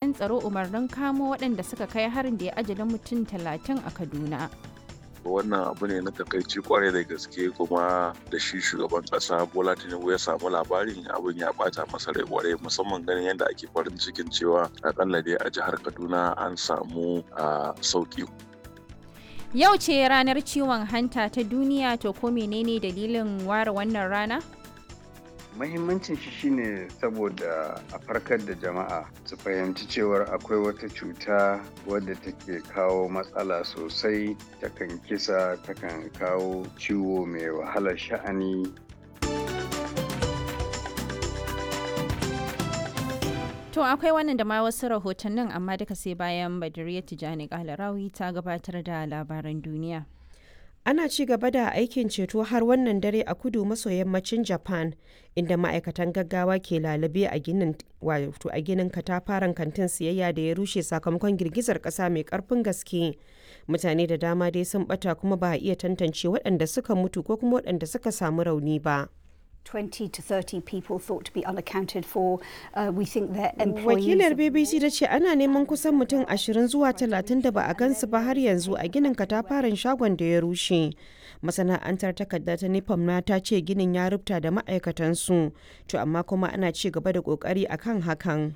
jami'an tsaro umarnin kamo waɗanda suka kai harin da ya ajalin mutum talatin a Kaduna. wannan abu ne na takaici kwarai da gaske kuma da shi shugaban kasa bola tinubu ya samu labarin abin ya bata masa rai kwarai musamman ganin yadda ake farin cikin cewa akalla dai a jihar kaduna an samu sauki Yau ce ranar ciwon hanta ta duniya to ko menene dalilin ware wannan rana? Mahimmancin shi shine saboda a farkar da jama'a su fahimci cewar akwai wata cuta wadda take kawo matsala sosai takan kisa takan kawo ciwo mai wahalar sha'ani To akwai wannan da ma wasu rahotannin amma duka sai bayan Badiriya Tijani Kalarawi ta gabatar da labaran duniya. Ana ci gaba da aikin ceto har wannan dare a kudu maso yammacin Japan inda ma'aikatan gaggawa ke lalube a ginin wato a ginin katafaren kantin siyayya da ya rushe sakamakon girgizar kasa mai karfin gaske. Mutane da dama dai sun bata kuma ba a iya tantance waɗanda suka mutu ko kuma waɗanda suka samu rauni ba. 20 to 30 people thought to be unaccounted for. Uh, we think their employees... Wakilar BBC ta ce ana neman kusan mutum 20 zuwa 30 da ba a gansu ba har yanzu a ginin katafaren shagon da ya rushe. Masana'antar takarda ta Nipam na ta ce ginin ya rubuta da ma'aikatansu, to amma kuma ana ci gaba da kokari akan hakan.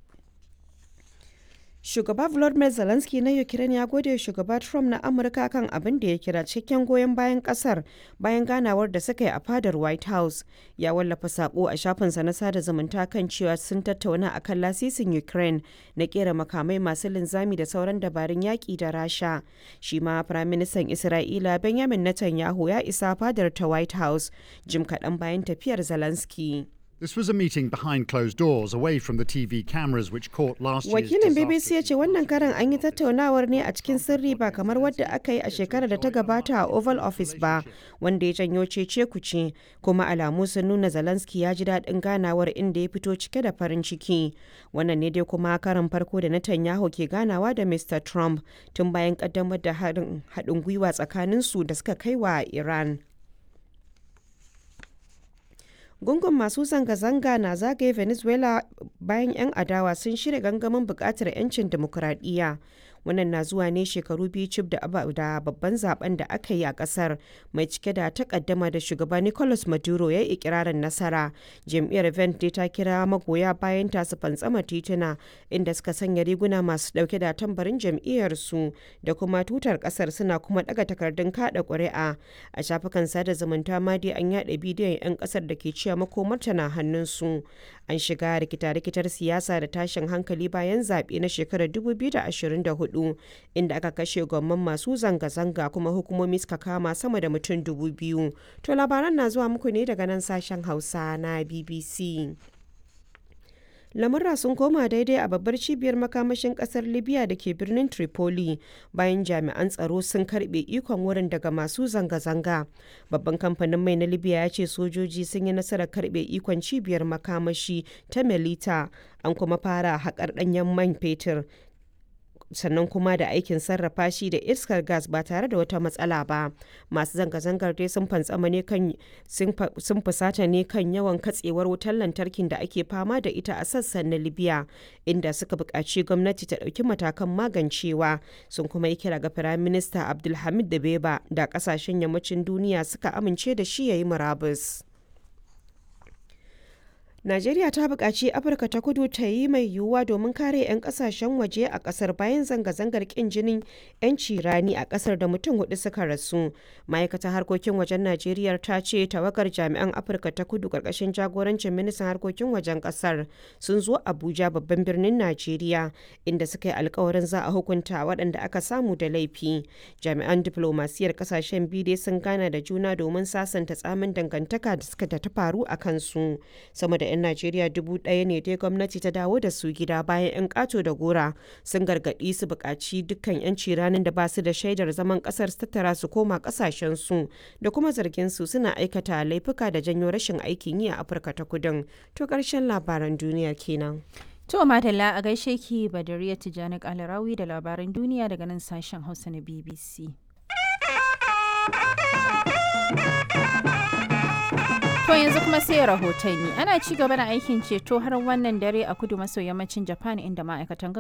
Shugaba Volodymyr Zelensky na Ukraine ya gode shugaba Trump na Amurka kan abin da ya kira cikakken goyon bayan kasar bayan ganawar da suka yi a fadar White House. Ya wallafa sako a shafinsa na sada zumunta kan cewa sun tattauna akan lasisin Ukraine na kera makamai masu linzami da sauran dabarun yaƙi da Rasha. Shi ma Firaministan Isra'ila Benjamin Netanyahu ya isa fadar ta White House jim kaɗan bayan tafiyar Zelensky. This was a meeting behind closed doors, away from the TV cameras which caught last year's Wakilin BBC ya ce wannan karan an yi tattaunawar ne a cikin sirri ba kamar wadda aka yi a shekarar da ta gabata a Oval Office ba, wanda ya janyo cece kuce, kuma alamu sun nuna Zelensky ya ji daɗin ganawar inda ya fito cike da farin ciki. Wannan ne dai kuma karan farko da Netanyahu ke ganawa da Mr. Trump tun bayan kaddamar da haɗin gwiwa tsakaninsu da suka kai wa Iran. gungun masu zanga-zanga na zagaye venezuela bayan 'yan adawa sun shirya gangamin bukatar 'yancin demokuraɗiyya wannan na zuwa ne shekaru biyu cif da babban zaben da aka yi a kasar mai cike da takaddama da shugaba nicolas maduro ya yi ikirarin nasara jam'iyyar vente ta kira magoya bayan ta su fantsama tituna inda suka sanya riguna masu dauke da tambarin jam'iyyar su da kuma tutar kasar suna kuma daga takardun kada ƙuri'a a shafukan sada zumunta ma dai an yada bidiyon 'yan kasar da ke cewa makomarta na hannunsu an shiga rikita-rikitar siyasa da tashin hankali bayan zaɓe na shekarar 2024 inda aka kashe gwamman masu zanga-zanga kuma hukumomi suka kama sama da mutum dubu biyu to labaran na zuwa muku ne daga nan sashen hausa na bbc lamurra sun koma daidai a babbar cibiyar makamashin kasar libya da ke birnin tripoli bayan jami'an tsaro sun karbe ikon wurin daga masu zanga-zanga babban kamfanin mai na libya ya ce sojoji sun yi nasarar karbe ikon cibiyar makamashi ta melita an kuma fara haƙar ɗanyen man fetur sannan kuma da aikin sarrafa shi da iskar gas ba tare da wata matsala ba masu zanga-zangar dai sun fantsama ne kan sun fusata ne kan yawan katsewar wutar lantarkin da ake fama da ita a sassan na libya inda suka buƙaci gwamnati ta ɗauki matakan magancewa sun kuma yi kira ga firaminista abdulhamid da beba da ƙasashen yammacin duniya suka amince da shi ya yi murabus. Najeriya ta buƙaci Afirka ta kudu ta yi mai yiwuwa domin kare 'yan ƙasashen waje a ƙasar bayan zanga-zangar ƙin jinin 'yanci rani a ƙasar da mutum hudu suka rasu. Ma'aikatar harkokin wajen Najeriya ta ce tawagar jami'an Afirka ta kudu ƙarƙashin jagorancin ministan harkokin wajen ƙasar sun zo Abuja babban birnin Najeriya inda suka yi alkawarin za a hukunta waɗanda aka samu da laifi. Jami'an diplomasiyar ƙasashen biyu dai sun gana da juna domin sasanta tsamin dangantaka da suka ta faru a kansu. Sama da 'yan Najeriya dubu ɗaya ne dai gwamnati ta dawo da su gida bayan 'yan ƙato da gora sun gargaɗi su buƙaci dukkan 'yanci ranar da ba su da shaidar zaman ƙasar su tattara su koma ƙasashen su da kuma zargin su suna aikata laifuka da janyo rashin aikin yi a Afirka ta Kudin. To ƙarshen labaran duniyar kenan. To Madalla a gaishe ki Badariya Tijjani Kalarawi da labaran duniya daga nan sashen Hausa na BBC. To yanzu kuma sai rahotanni ana ci gaba da aikin ceto har wannan dare a kudu maso yammacin Japan inda ma'aikatan